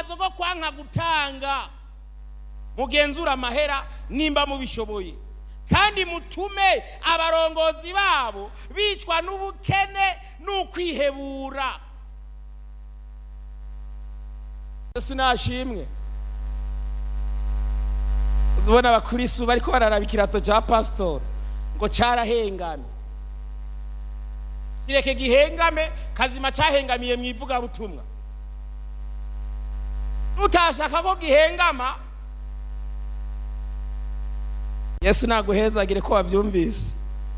urwitwazo rwo kwanka gutanga mugenzura amahera nimba mubishoboye kandi mutume abarongozi babo bicwa n'ubukene n'ukwihebura yesu nashimwe uzibona abakristu bariko bararaba ikirato ca pasitori ngo carahengamye kireke gihengame kazima cahengamiye mu ivugabutumwa utashaka ko gihengama yesu naguhezagire ko wavyumvise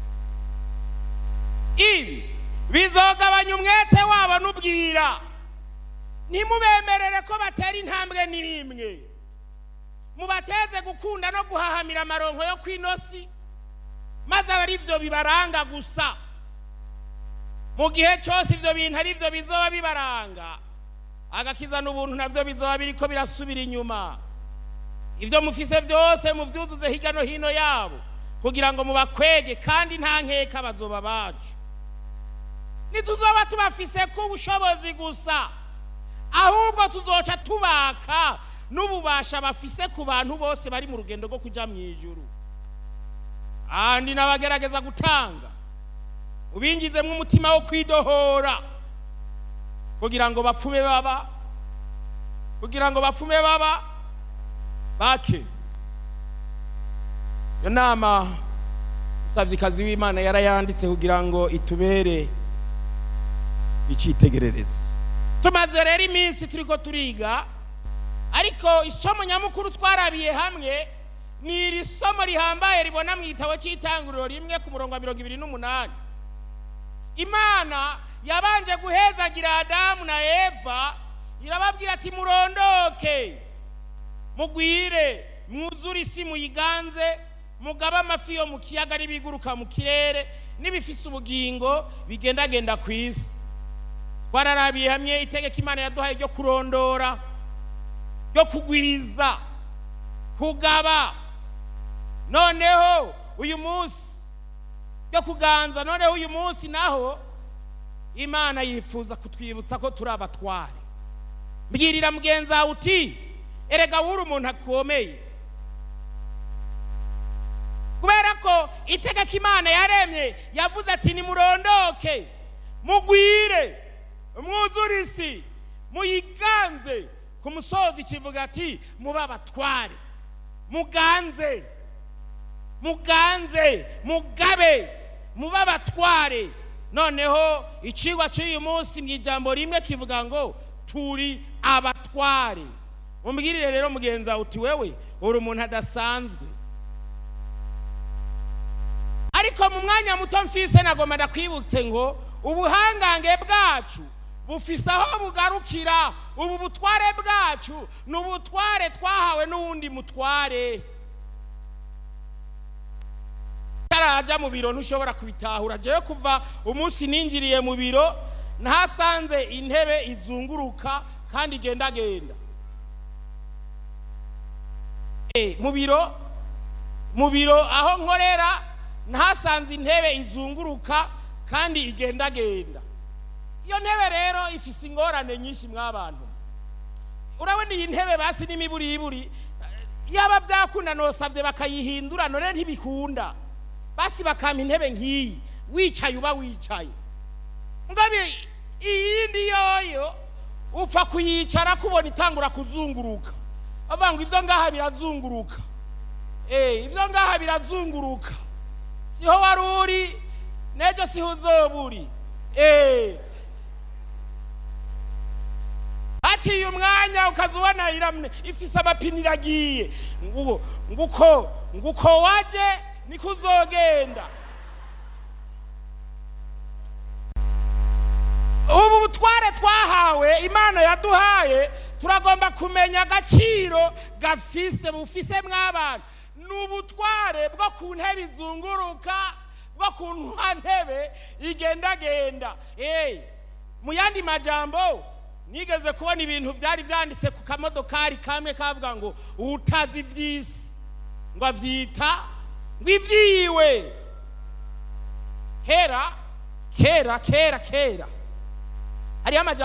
ibi bizogabanya umwete wabo n'ubwira ntimubemerere ko batera intambwe n'imwe mubateze gukunda no guhahamira amaronko yo kw'inosi maze aba ari byo bibaranga gusa mu gihe cyose ibyo bintu ari byo bizoba bibaranga agakiza n'ubuntu nabyo bizoba biriko birasubira inyuma ibyo mufise byose mubyuzuze hirya no hino yabo kugira ngo mubakwege kandi nta nkeka bazoba bacu ntituzoba tubafise ku bushobozi gusa ahubwo tuzoca tubaka n'ububasha bafise ku bantu bose bari mu rugendo rwo kujya mu ijuru kandi n'abagerageza gutanga ubingizemo umutima wo kwidohora kugira ngo bapfume baba kugira ngo bapfume baba bake iyo nama umusavyikazi w'imana yarayanditse kugira ngo itubere icyitegererezo tumaze rero iminsi turiko turiga ariko isomo nyamukuru twarabiye hamwe ni iri somo rihambaye ribona mu gitabo cy'itanguriro rimwe ku murongo wa mirongo ibiri n'umunani imana yabanje guhezagira adamu na eva irababwira ati murondoke mugwire mwuzure isi muyiganze mugabe amafi yo mu kiyaga n'ibiguruka mu kirere n'ibifise ubugingo bigendagenda ku isi twararabiye hamwe itegeko imana yaduhaye ryo kurondora ryo kugwiza kugaba noneho uyu munsi ryo kuganza noneho uyu munsi naho imana yifuza kutwibutsa ko turi abatware mbwirira mugenzi wawe uti erega wuri umuntu akomeye kubera ko itegeko imana yaremye yavuze ati nimurondoke mugwire mwuzure isi muyiganze ku musozi kivuga ati mube abatware muganze muganze mugabe mube abatware noneho icigwa cy'uyu munsi mu ijambo rimwe kivuga ngo turi abatware umbwirire rero mugenzi wawe uti wewe uri umuntu adasanzwe ariko mu mwanya muto mfise nagomba ndakwibutse ngo ubuhangange bwacu bufise aho bugarukira ubu butware bwacu ni ubutware twahawe n'uwundi mutware utaraja mu biro ntushobora kubitahura jewe kuva umunsi ninjiriye mu biro ntasanze intebe izunguruka kandi igendagenda mu biro mu biro aho nkorera ntasanze intebe izunguruka kandi igendagenda iyo ntebe rero ifise ingorane nyinshi mw'abantu urabona iyi ntebe basi n'imiburiburi yaba byakunda nosabye bakayihindura none ntibikunda basi bakampa intebe nk'iyi wicaye uba wicaye ngabe iyindi yoyo upfa kuyicara kubona itangura kuzunguruka bavuga ngo ibyo ngaha birazunguruka eh ibyo ngaha birazunguruka siho wari uri n'ejo siho uzoba uri eh haciye umwanya ukaza ubona iramwe ifise amapine iragiye nguko nguko nguko waje niko uzogenda ubu butware twahawe imana yaduhaye turagomba kumenya agaciro gafise bufise mw'abantu ni ubutware bwo ku ntebe izunguruka bwo ku ntebe igendagenda mu yandi majambo nigeze kubona ibintu byari byanditse ku kamodokari kamwe kavuga ngo utazi iby'isi ngo abyita ngo ibyiwe kera kera kera kera hariho amajambo